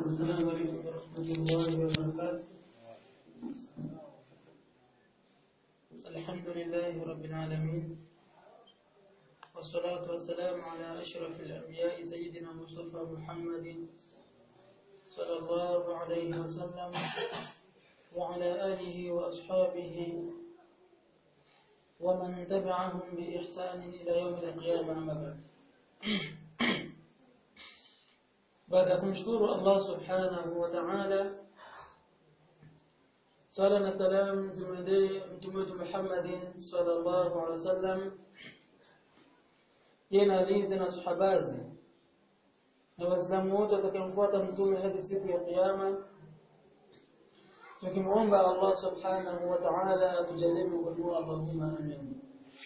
السلام عليكم ورحمة الله وبركاته الحمد لله رب العالمين والصلاة والسلام على أشرف الأنبياء سيدنا مصطفى محمد صلى الله عليه وسلم وعلى آله وأصحابه ومن تبعهم بإحسان إلى يوم القيامة أما بعد baada ya kumshukuru Allah subhanahu wa ta'ala swala na salam zimwendee mtume wetu Muhammadin sallallahu alaihi wasallam yeye na alinzi na sahabazi na waislamu wote watakayemfuata mtume hadi siku ya kiyama tukimwomba Allah subhanahu wa ta'ala atujalie kwa Allahumma amin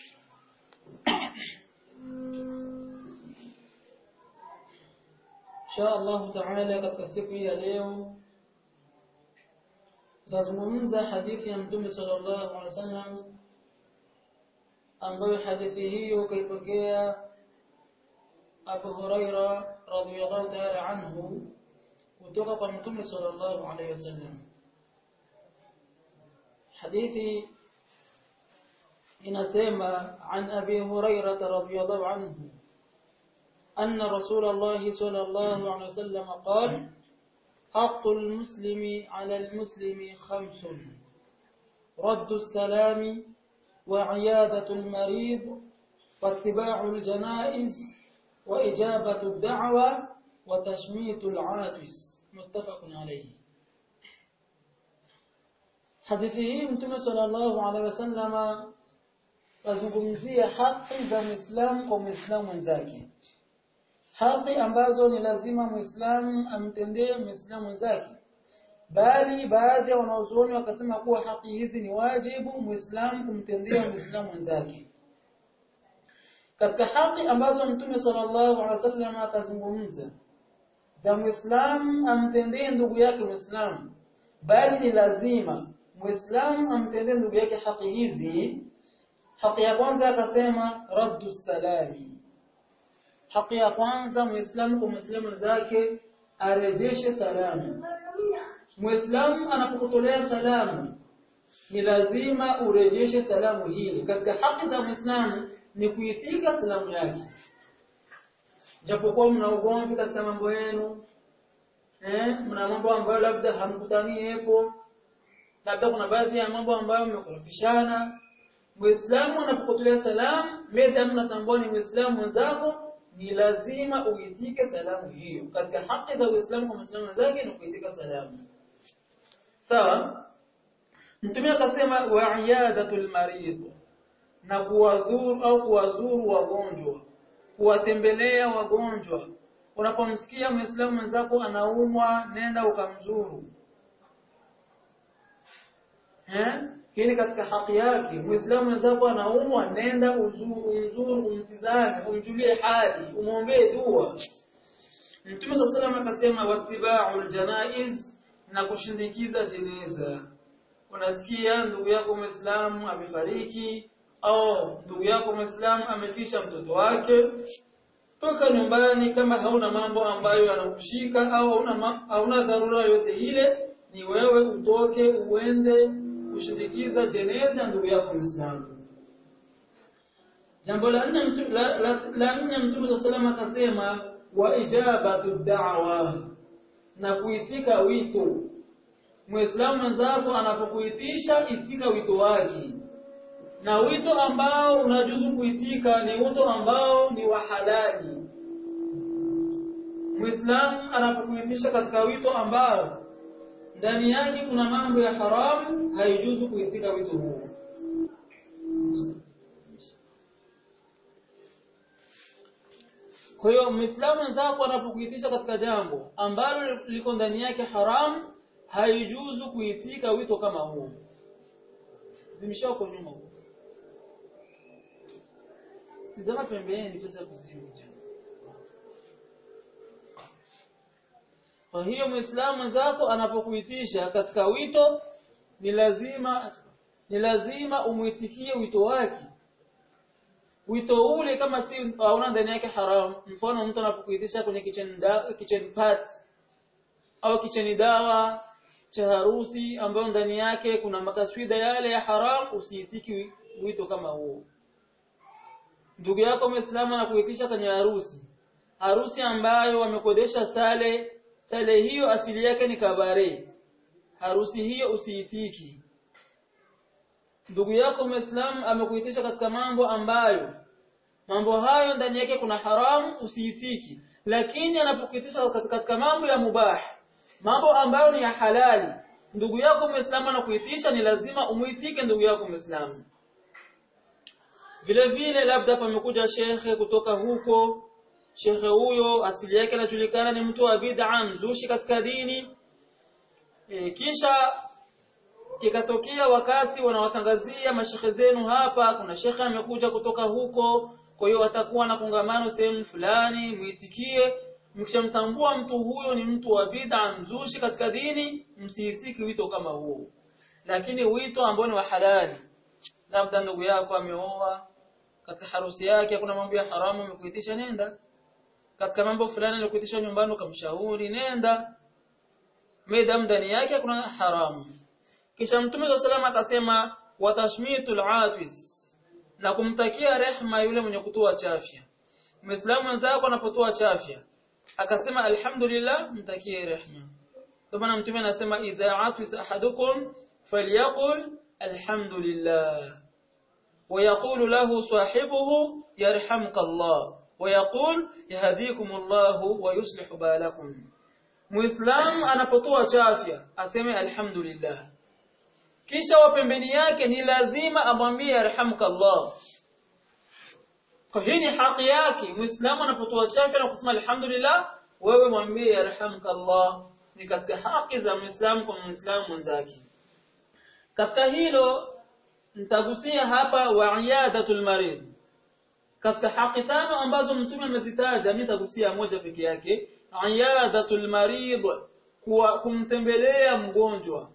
insha Allah taala katika siku hii ya leo tutazungumza hadithi ya mtume sallallahu alaihi wasallam ambayo hadithi hiyo kaipokea Abu Huraira radhiyallahu ta'ala anhu kutoka kwa mtume sallallahu alaihi wasallam hadithi inasema an Abi Huraira radhiyallahu anhu أن رسول الله صلى الله عليه وسلم قال حق المسلم على المسلم خمس رد السلام وعيادة المريض واتباع الجنائز وإجابة الدعوة وتشميت العاطس متفق عليه حديثه متى صلى الله عليه وسلم azungumzia haki za Muislamu kwa Muislamu mwenzake haki ambazo ni lazima muislamu amtendee muislamu mwenzake bali baadhi ya wanaozuoni wakasema kuwa haki hizi ni wajibu muislamu kumtendea muislamu mwenzake katika haki ambazo mtume sallallahu alaihi wasallam akazungumza za muislamu amtendee ndugu yake muislamu bali ni lazima muislamu amtendee ndugu yake haki hizi haki ya kwanza akasema raddu salami haki ya kwanza muislamu kwa muislamu zake arejeshe salamu muislamu anapokutolea salamu ni lazima urejeshe salamu hili katika haki za muislamu ni kuitika salamu yake japokuwa mna ugomvi katika mambo yenu eh mna mambo ambayo labda hamkutani hapo labda kuna baadhi ya mambo ambayo mmekorofishana muislamu anapokutolea salamu medha mnatambua ni muislamu mwenzako ni lazima uitike salamu hiyo katika haki za Uislamu kwa Muislamu wenzake ni kuitika salamu sawa mtume akasema wa iyadatul marid na kuwadhuru au kuwazuru wagonjwa kuwatembelea wagonjwa unapomsikia Muislamu mwenzako anaumwa nenda ukamzuru eh hili katika haki yake muislamu mwenzako anaumwa nenda uzuru umzuru umtizame umjulie hali umwombee dua Mtume صلى الله akasema watiba'ul janaiz na kushindikiza jeneza unasikia ndugu yako muislamu amefariki au ndugu yako muislamu amefisha mtoto wake toka nyumbani kama hauna mambo ambayo yanakushika au hauna hauna dharura yote ile ni wewe utoke uende kushindikiza jeneza ndugu yako Muislamu. Jambo la nne mtume la, la, la nne mtume sallallahu akasema wa ijabatu da'wa na kuitika wito. Muislamu mwenzako anapokuitisha itika wito wake. Na wito ambao unajuzu kuitika ni wito ambao ni wa halali. Muislamu anapokuitisha katika wito ambao ndani yake kuna mambo ya haramu haijuzu kuitika wito huo kwa hiyo muislamu mwenzako anapokuitisha katika jambo ambalo liko ndani yake haramu haijuzu kuitika wito kama huo zimeshako nyuma huko tizama pembeni pesa kuzima Kwa hiyo Muislamu mwenzako anapokuitisha katika wito ni lazima ni lazima umuitikie wito wake. Wito ule kama si hauna ndani yake haram, mfano mtu anapokuitisha kwenye kitchen da, kitchen party au kicheni dawa cha harusi ambayo ndani yake kuna makaswida yale ya haram usiitiki wito kama huo ndugu yako Muislamu anakuitisha kwenye harusi harusi ambayo wamekodesha sale sale hiyo asili yake ni kabare harusi hiyo usiitiki ndugu yako Muislamu amekuitisha katika mambo ambayo mambo hayo ndani yake kuna haramu usiitiki lakini anapokuitisha katika mambo ya mubah mambo ambayo ni ya halali ndugu yako Muislamu anakuitisha ni lazima umuitike ndugu yako Muislamu vile vile labda pamekuja shekhe kutoka huko shekhe huyo asili yake anajulikana ni mtu wa bid'a mzushi katika dini e, kisha ikatokea wakati wanawatangazia mashekhe zenu hapa kuna shekhe amekuja kutoka huko kwa hiyo atakuwa na kongamano sehemu fulani muitikie mkishamtambua mtu huyo ni mtu wa bid'a mzushi katika dini msiitiki wito kama huo lakini wito ambao ni wa halali labda ndugu yako ameoa katika harusi yake kuna mambo ya haramu amekuitisha nenda katika mambo fulani alikuitisha nyumbani ukamshauri nenda madam ndani yake kuna haramu kisha mtume wa salama akasema watashmitul atis na kumtakia rehma yule mwenye kutoa chafya muislamu mwenzako anapotoa chafya akasema alhamdulillah mtakie rehma ndio maana mtume anasema idha atis ahadukum falyaqul alhamdulillah ويقول له صاحبه يرحمك الله ويقول يهديكم الله ويصلح بالكم Muislam anapotoa chafya aseme alhamdulillah kisha wa pembeni yake ni lazima amwambie yarhamkallah kwa hii ni haki yake Muislamu anapotoa chafya na kusema alhamdulillah wewe mwambie yarhamkallah ni katika haki za Muislamu kwa Muislamu mwenzake katika hilo nitagusia hapa wa'iyadatul marid katika haki tano ambazo mtume amezitaja mimi nitagusia moja peke yake iyadatul marid kuwa kumtembelea mgonjwa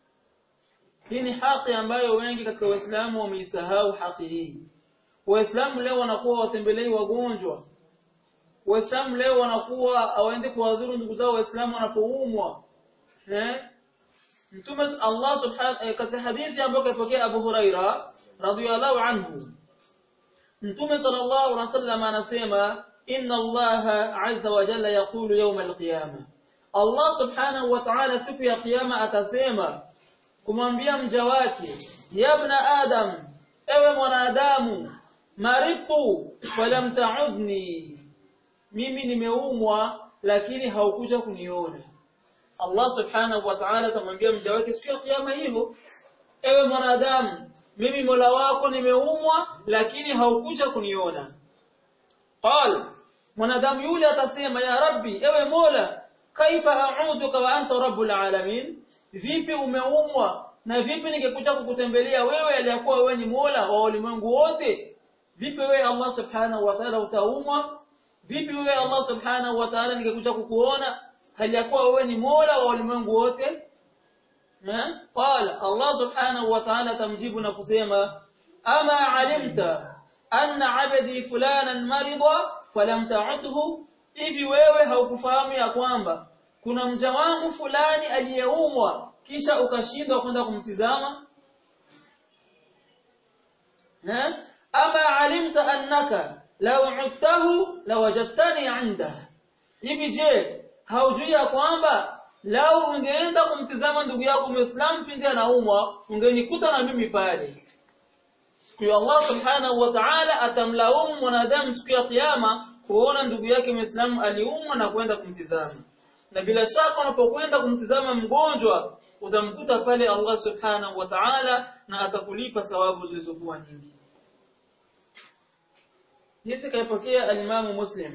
hii ni haki ambayo wengi katika waislamu wameisahau haki hii waislamu leo wanakuwa watembelei wagonjwa waislamu leo wanakuwa hawaende kuwadhuru ndugu zao waislamu wanapoumwa eh Mtume Allah subhanahu katika hadithi ambayo kapokea Abu Huraira radhiyallahu anhu Mtume sallallahu alaihi wasallam anasema inna Allah azza wa jalla yaqulu yawm al-qiyama Allah subhanahu wa ta'ala siku ya kiyama atasema kumwambia mja wake ya ibn adam ewe mwanadamu maritu falam ta'udni mimi nimeumwa lakini haukuja kuniona Allah subhanahu wa ta'ala atamwambia mja wake siku ya kiyama hivyo ewe mwanadamu mimi Mola wako nimeumwa lakini haukuja kuniona qal mwanadamu yule atasema ya rabbi ewe Mola kaifa a'uduka wa anta rabbul alamin vipi umeumwa na vipi ningekuja kukutembelea wewe aliyakuwa wewe ni Mola wa ulimwengu wote vipi wewe Allah subhanahu wa ta'ala utaumwa vipi wewe Allah subhanahu wa ta'ala ningekuja kukuona hali ya kuwa wewe ni Mola wa ulimwengu wote qala Allah subhanahu wa ta'ala tamjibu na kusema ama alimta anna abdi fulanan marida falam ta'udhu hivi wewe haukufahamu ya kwamba kuna mja wangu fulani aliyeumwa kisha ukashindwa kwenda kumtizama ama alimta annaka law udtahu lawajadtani 'inda hivi je haujui ya kwamba lau ungeenda kumtizama ndugu yako Muislamu pindi anaumwa ungenikuta na mimi pale kwa Allah subhanahu wa ta'ala atamlaumu mwanadamu siku ya kiyama kuona ndugu yake Muislamu aliumwa na kwenda kumtizama na bila shaka unapokwenda kumtizama mgonjwa utamkuta pale Allah subhanahu wa ta'ala na atakulipa thawabu zilizokuwa nyingi Hizi kaipokea al-Imam Muslim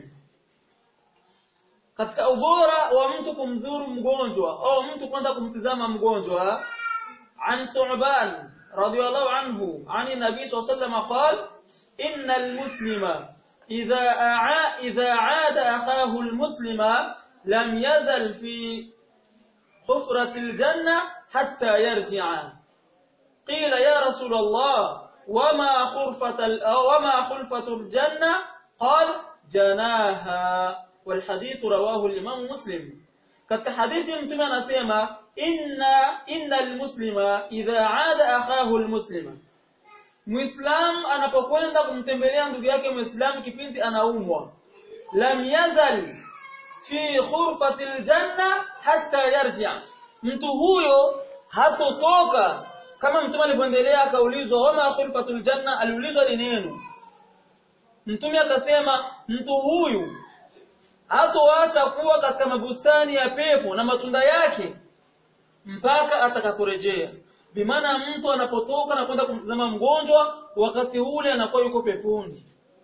katika ubora wa mtu kumdhuru mgonjwa au mtu kwenda kumtizama mgonjwa an Thu'ban radiyallahu anhu ani nabii sallallahu alayhi wasallam qala innal muslima idha a'a idha 'ada akhahu almuslima lam yazal fi hufrati aljanna hatta yarji'a qila ya rasul Allah wama khurfat wama khulfatu aljanna qala janaha والحديث رواه الإمام مسلم katika hadithi mtume anasema inna innal muslima idha aada akhahu almuslima muislam anapokwenda kumtembelea ndugu yake muislam kipindi anaumwa lam yazal fi khurfati aljanna hatta yarji' mtu huyo hatotoka kama mtume alipoendelea akaulizwa wama khurfatul janna aliulizwa ni neno mtume akasema mtu huyu hatoacha kuwa katika mabustani ya pepo na matunda yake mpaka atakaporejea bimaana mtu anapotoka na kwenda kumtazama mgonjwa wakati ule anakuwa yuko peponi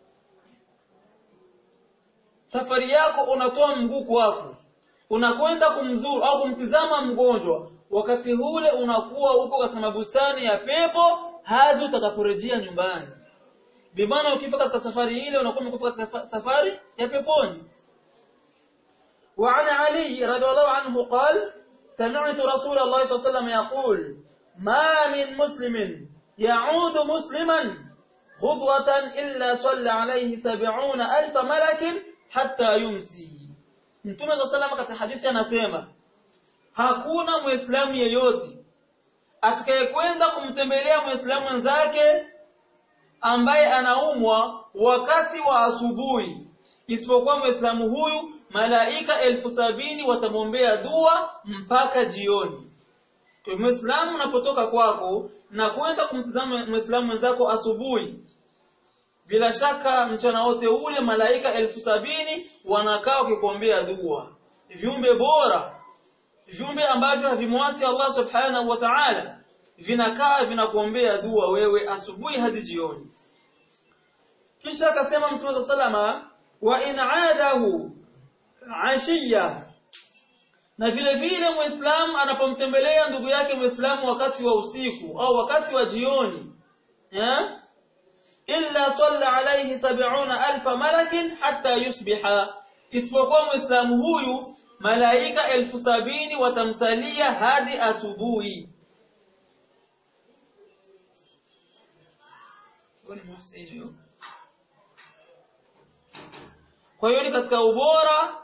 safari yako unatoa mguu wako unakwenda kumzuru au kumtizama mgonjwa wakati ule unakuwa uko katika mabustani ya pepo hadi utakaporejea nyumbani bimaana ukifa katika safari ile unakuwa umekufa katika safari ya peponi وعن علي رضي الله عنه قال سمعت رسول الله صلى الله عليه وسلم يقول ما من مسلم يعود مسلما خطوة إلا صلى عليه سبعون ألف ملك حتى يمسي Mtume صلى الله عليه وسلم katika hadithi anasema hakuna muislamu yeyote atakayekwenda kumtembelea muislamu mwenzake ambaye anaumwa wakati wa asubuhi isipokuwa muislamu huyu malaika elfu sabini watamwombea dua mpaka jioni. Kwa Muislamu unapotoka kwako na kwenda kumtazama Muislamu mwenzako asubuhi, bila shaka mchana wote ule malaika elfu sabini wanakaa wakikuombea dua. Viumbe bora, viumbe ambavyo havimwasi Allah subhanahu wa ta'ala, vinakaa vinakuombea dua wewe asubuhi hadi jioni. Kisha akasema Mtume salama wa in aadahu ashiya na vile vile muislamu anapomtembelea ndugu yake muislamu wakati wa usiku au wakati wa jioni eh illa salla alayhi sab'una alfa malakin hatta yusbiha isipokuwa muislamu huyu malaika elfu sabini watamsalia hadi asubuhi kwa hiyo ni katika ubora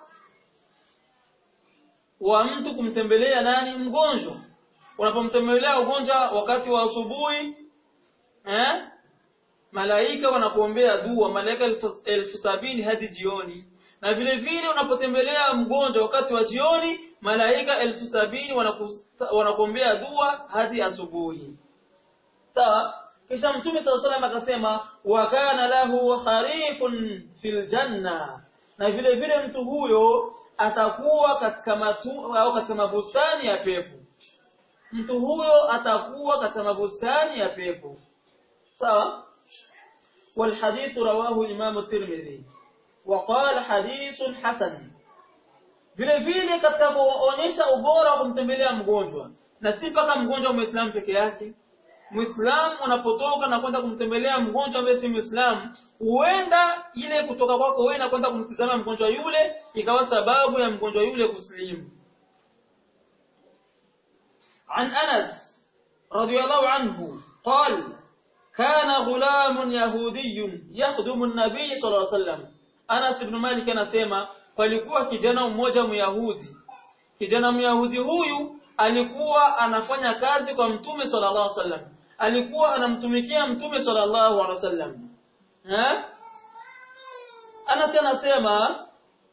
wa mtu kumtembelea nani mgonjwa unapomtembelea ugonjwa wakati wa asubuhi eh malaika wanakuombea dua malaika elfu, elfu sabini hadi jioni na vile vile unapotembelea mgonjwa wakati wa jioni malaika elfu sabini wanakuombea dua hadi asubuhi sawa kisha mtume sala salam akasema wa kana lahu kharifun fil janna na vile vile mtu huyo atakuwa katika matu au katika mabustani ya pepo mtu huyo atakuwa katika mabustani ya pepo sawa والحديث رواه الإمام الترمذي وقال حديث حسن vile vile katika kuonyesha ubora wa kumtembelea mgonjwa na si mpaka mgonjwa muislamu peke yake muislamu unapotoka na kwenda kumtembelea mgonjwa ambaye si muislamu huenda ile kutoka kwako wewe na kwenda kumtizama mgonjwa yule ikawa sababu ya mgonjwa yule kuslimu عن أنس رضي الله عنه قال كان غلام يهودي يخدم النبي صلى الله عليه وسلم أنس بن مالك anasema palikuwa kijana mmoja myahudi kijana myahudi huyu alikuwa anafanya kazi kwa mtume sallallahu alaihi wasallam alikuwa anamtumikia mtume sallallahu alaihi wasallam eh Anas anasema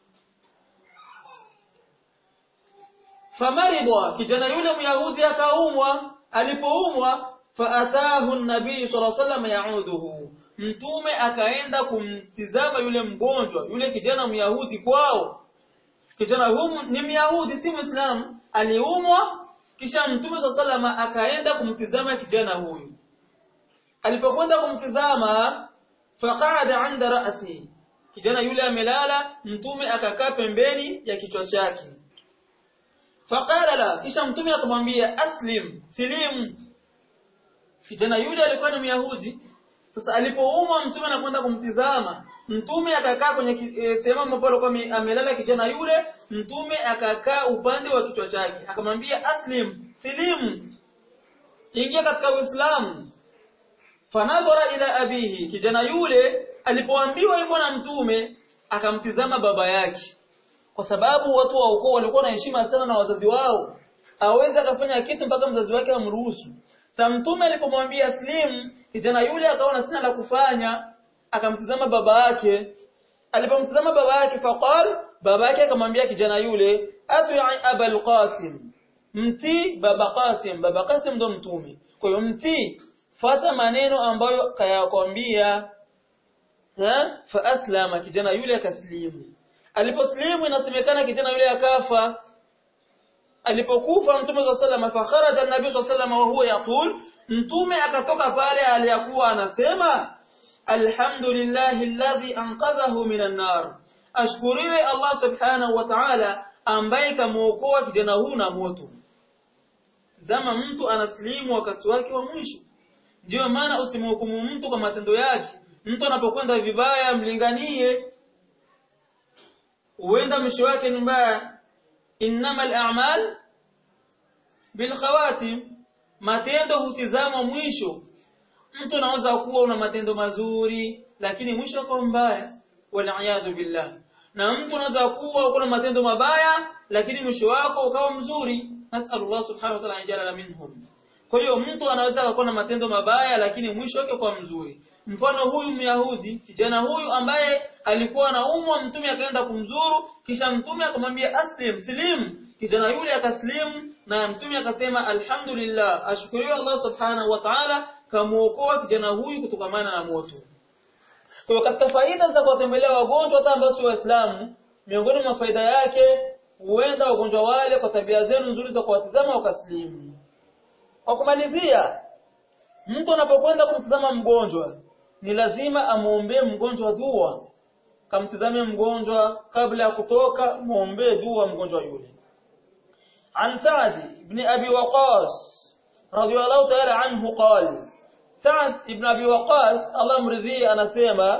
famaridwa kijana yule myahudi akaumwa alipoumwa faatahu an-nabii sallallahu alaihi wasallam yauduhu mtume akaenda kumtizama yule mgonjwa yule kijana myahudi kwao kijana huyu ni myahudi si muislamu aliumwa kisha mtume sallallahu alaihi akaenda kumtizama kijana huyu alipokwenda kumtizama faqada inda ra'si kijana yule amelala mtume akakaa pembeni ya kichwa chake faqala la kisha mtume akamwambia aslim silimu kijana yule alikuwa ni myahudi sasa alipoumwa mtume anakwenda kumtizama mtume akakaa kwenye e, sehemu ambapo alikuwa amelala kijana yule mtume akakaa upande wa kichwa chake akamwambia aslim silimu ingia katika uislamu fanadhara ila abihi kijana yule alipoambiwa hivyo na mtume akamtizama baba yake kwa sababu watu wa ukoo walikuwa na heshima sana na wazazi wao aweze akafanya kitu mpaka mzazi wake amruhusu sa mtume alipomwambia aslim kijana yule akaona sina la kufanya akamtizama baba yake alipomtizama baba yake faqal baba yake akamwambia kijana yule ati abul qasim mti baba qasim baba qasim ndo mtume kwa hiyo mti fata maneno ambayo kayakwambia fa aslama kijana yule akaslimu aliposlimu inasemekana kijana yule akafa alipokufa mtume swalla sallam fa kharaja an-nabii swalla sallam wa huwa yaqul mtume akatoka pale aliyakuwa anasema alhamdulillahi alladhi anqadhahu minan nar ashkuriwe Allah subhanahu wa ta'ala ambaye kamuokoa kijana huu na moto zama mtu anaslimu wakati wake wa mwisho ndio maana usimhukumu mtu kwa matendo yake mtu anapokwenda vibaya mlinganie huenda mwisho wake ni mbaya innamal a'mal bil khawatim matendo hutizamwa mwisho mtu anaweza kuwa una matendo mazuri lakini mwisho kwa mbaya wal billah na mtu anaweza kuwa uko na matendo mabaya lakini mwisho wako ukawa mzuri nasallallahu subhanahu wa ta'ala ajala minhum kwa hiyo mtu anaweza kuwa na matendo mabaya lakini mwisho wake kwa mzuri mfano huyu myahudi kijana huyu ambaye alikuwa anaumwa mtume akaenda kumzuru kisha mtume akamwambia aslim slim kijana yule akaslim na mtume akasema alhamdulillah ashukuriwe Allah subhanahu wa ta'ala kamuokoa kijana huyu kutokamana na moto kwa katika faida za kuwatembelea wagonjwa hata ambao si waislamu miongoni mwa faida yake huenda wagonjwa wale kwa tabia zenu nzuri za kuwatizama wakaslimu kwa kumalizia mtu anapokwenda kumtizama mgonjwa ni lazima amuombee mgonjwa dua kamtizame mgonjwa kabla ya kutoka muombee dua mgonjwa yule عن سعد بن أبي وقاص رضي الله تعالى عنه قال سعد بن أبي وقاص الله مرضي أنا سيما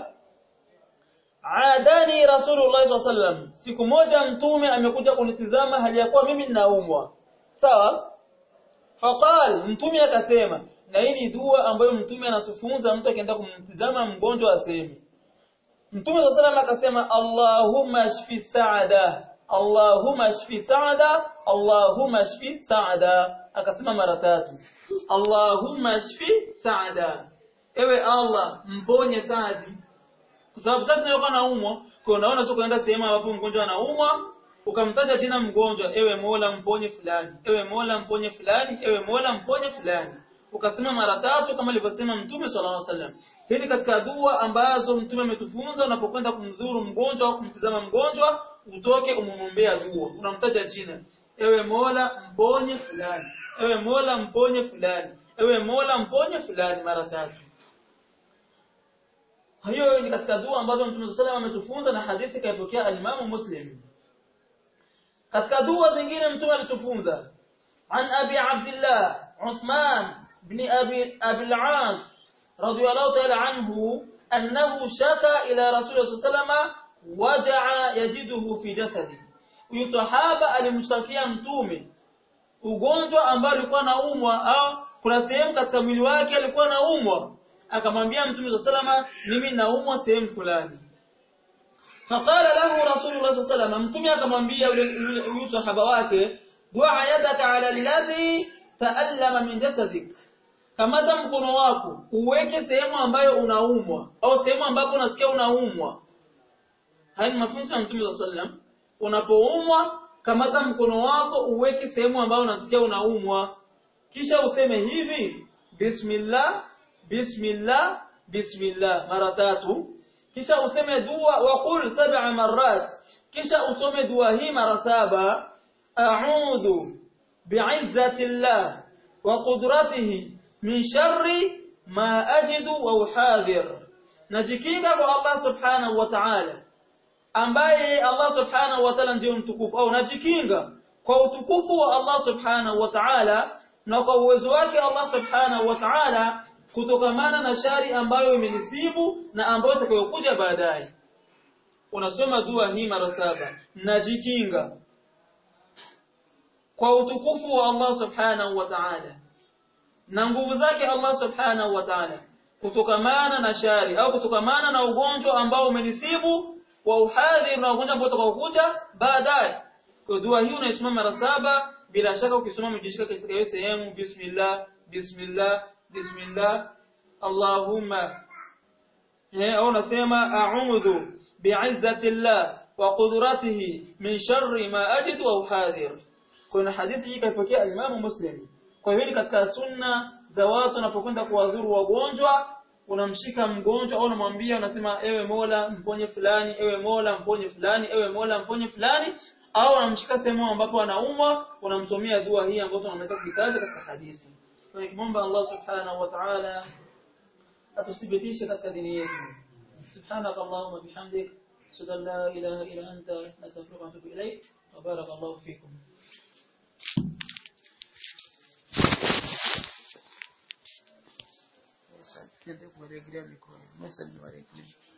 عاداني رسول الله صلى الله عليه وسلم siku moja mtume amekuja kunitizama hali ya kuwa mimi ninaumwa sawa faqal mtume akasema na hii ni dua ambayo mtume anatufunza mtu akienda kumtizama mgonjwa aseme mtume صلى الله akasema Allahumma shfi sa'ada Allahumma shfi sa'ada Allahumma shfi sa'ada akasema mara tatu Allahumma shfi sa'ada ewe Allah mponye Saadi kwa sababu sasa tunayokuwa naumwa kwa unaona sio kwenda sehemu ambapo mgonjwa anaumwa ukamtaja jina mgonjwa ewe Mola mponye fulani ewe Mola mponye fulani ewe Mola mponye fulani ukasema mara tatu kama alivyosema Mtume sallallahu alaihi wasallam hii ni katika dua ambazo Mtume ametufunza unapokwenda kumdhuru mgonjwa au kumtizama mgonjwa utoke umumwombea dua unamtaja jina ewe Mola mponye fulani ewe Mola mponye fulani ewe Mola mponye fulani mara tatu hiyo ni katika dua ambazo Mtume sallallahu ametufunza na hadithi kaipokea al-Imam Muslim katika dua zingine Mtume alitufunza عن أبي عبد الله عثمان بن أبي, أبي العاص رضي الله تعالى عنه أنه شكى إلى رسول الله صلى الله عليه وسلم وجع يجده في جسده huyu sahaba alimshtakia mtume ugonjwa ambao alikuwa naumwa au kuna sehemu katika mwili wake alikuwa naumwa akamwambia mtume salama mimi naumwa sehemu fulani faqala lahu rasulullah sallallahu alaihi mtume akamwambia yule sahaba wake dua yadaka ala alladhi taallama min jasadik kamata mkono wako uweke sehemu ambayo unaumwa au sehemu ambapo unasikia unaumwa haya ni mafunzo ya mtume sallam unapoumwa kamata mkono wako uweke sehemu ambayo unasikia unaumwa kisha useme hivi bismillah bismillah bismillah mara tatu kisha useme dua wa qul sab'a marrat kisha usome dua hii mara saba a'udhu bi'izzati llah wa qudratihi min sharri ma ajidu wa uhadhir najikinga kwa Allah subhanahu wa ta'ala ambaye Allah subhanahu wa ta'ala ndiye mtukufu au najikinga kwa utukufu wa Allah subhanahu wa ta'ala na kwa uwezo wake Allah subhanahu wa ta'ala kutokamana na shari ambayo imenisibu na ambayo itakayokuja baadaye unasoma dua hii mara saba najikinga kwa utukufu wa Allah subhanahu wa ta'ala na nguvu zake Allah subhanahu wa ta'ala kutokamana na shari au kutokamana na ugonjwa ambao umenisibu wa uhadhir na ugonjwa ambao utakaokuja baadaye kwa dua hii unaisoma mara saba bila shaka ukisoma mjishika katika hiyo sehemu bismillah bismillah bismillah Allahumma eh au unasema a'udhu bi'izzati Allah wa qudratihi min sharri ma ajidu wa uhadhir kuna hadithi hii kaipokea Imam Muslim kwa hiyo ni katika sunna za watu wanapokwenda kuwadhuru wagonjwa unamshika mgonjwa au unamwambia unasema ewe Mola mponye fulani ewe Mola mponye fulani ewe Mola mponye fulani au unamshika sehemu ambapo anaumwa unamsomea dua hii ambayo tunaweza kuitaja katika hadithi kwa kimomba Allah subhanahu wa ta'ala atuthibitishe katika dini yetu subhanaka allahumma bihamdik ashhadu an la ilaha illa anta astaghfiruka wa atubu ilayk wa barakallahu fikum Sasa, tuende kuwarejelea mikono. Mesa ni warejelea.